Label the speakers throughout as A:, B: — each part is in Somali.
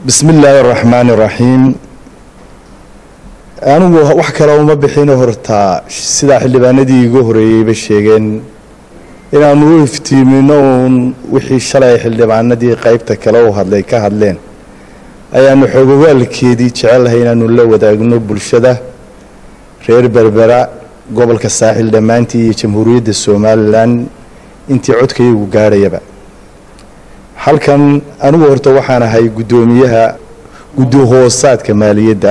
A: bismi illaahi araxmaan iraxiim anigu wax kale uma bixino hortaa sidaa xildhibaanadii iga horeeyeyba sheegeen inaanu u iftiimino uun wixii shalay xildhibaanadii qaybta kale u hadlay ka hadleen ayaanu xoogogaalkeedii jecelahay inaanu la wadaagno bulshada reer berbera gobolka saaxil dhammaantii iyo jamhuuriyadda somalilan intii codkayagu gaadhayaba halkan anigu horta waxaan ahay guddoomiyaha guddi-hoosaadka maaliyadda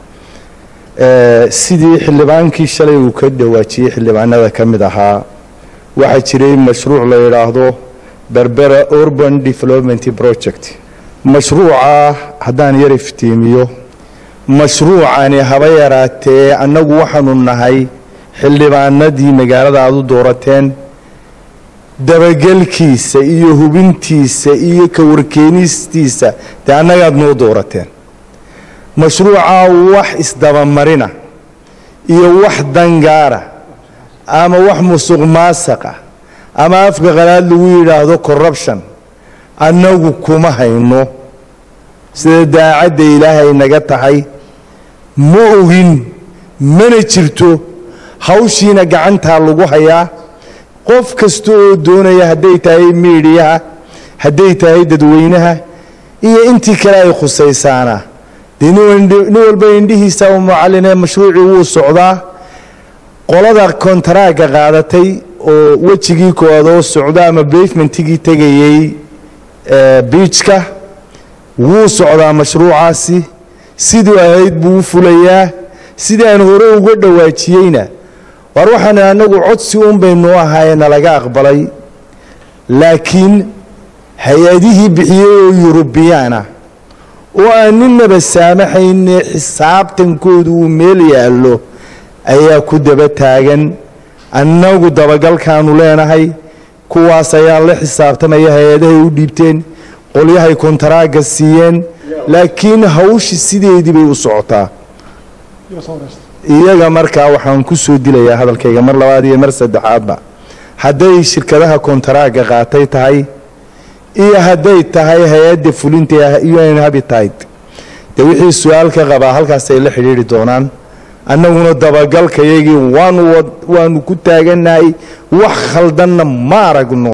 A: sidii xildhibaankii shalay uu ka dhawaajiyey xildhibaanada ka mid ahaa waxaa jiray mashruuc la yidhaahdo berbera urban development project mashruuca haddaan yar iftiimiyo mashruucani haba yaraatee annagu waxaanu nahay xildhibaanadii magaalada aad u doorateen dabagelkiisa iyo hubintiisa iyo ka warkeenistiisa dee annagaad noo doorateen mashruucaa wax isdabamarina iyo wax dangaara ama wax musuq maasaqa ama afka qalaad lagu yidhaahdo corruption annagu kuma hayno sida daacadda ilaahay naga tahay ma ogin mana jirto hawshiina gacantaa lagu hayaa qof kasta oo doonaya hadday tahay miidhiyaha hadday tahay dadweynaha iyo intii kale ay khusaysaana dee nin walba indhihiisa u mucallinee mashruucii wuu socdaa qolada kontaraaga qaadatay oo wejigii koowaad oo socda ama bavementigii tegayey biijka wuu socdaa mashruucaasi siduu ahayd buu u fulayaa sidii aan hore uga dhawaajiyeyna war waxaan annagu codsi un baynu ahaye nalaga aqbalay laakiin hay-adihii bixiyey oo yurubiyaana oo aan ninaba saamaxayne xisaabtankoodu uu meel yaallo ayaa ku daba taagan annagu dabagalkaanu leenahay kuwaas ayaa la xisaabtamaya hay-adahay u dhiibteen qolyahay kontaraaga siiyeen laakiin hawshi sideedii bay u socotaa iyaga markaa waxaan ku soo dilayaa hadalkayga mar labaad iyo mar saddexaadba hadday shirkadaha kontaraaga qaatay tahay iyo hadday tahay hay-adda fulinta un habitide dee wixii su-aal ka qabaa halkaasay la xidhiidri doonaan annaguna dabagalkayagii waanu waanu ku taagannahay wax khaldanna ma aragno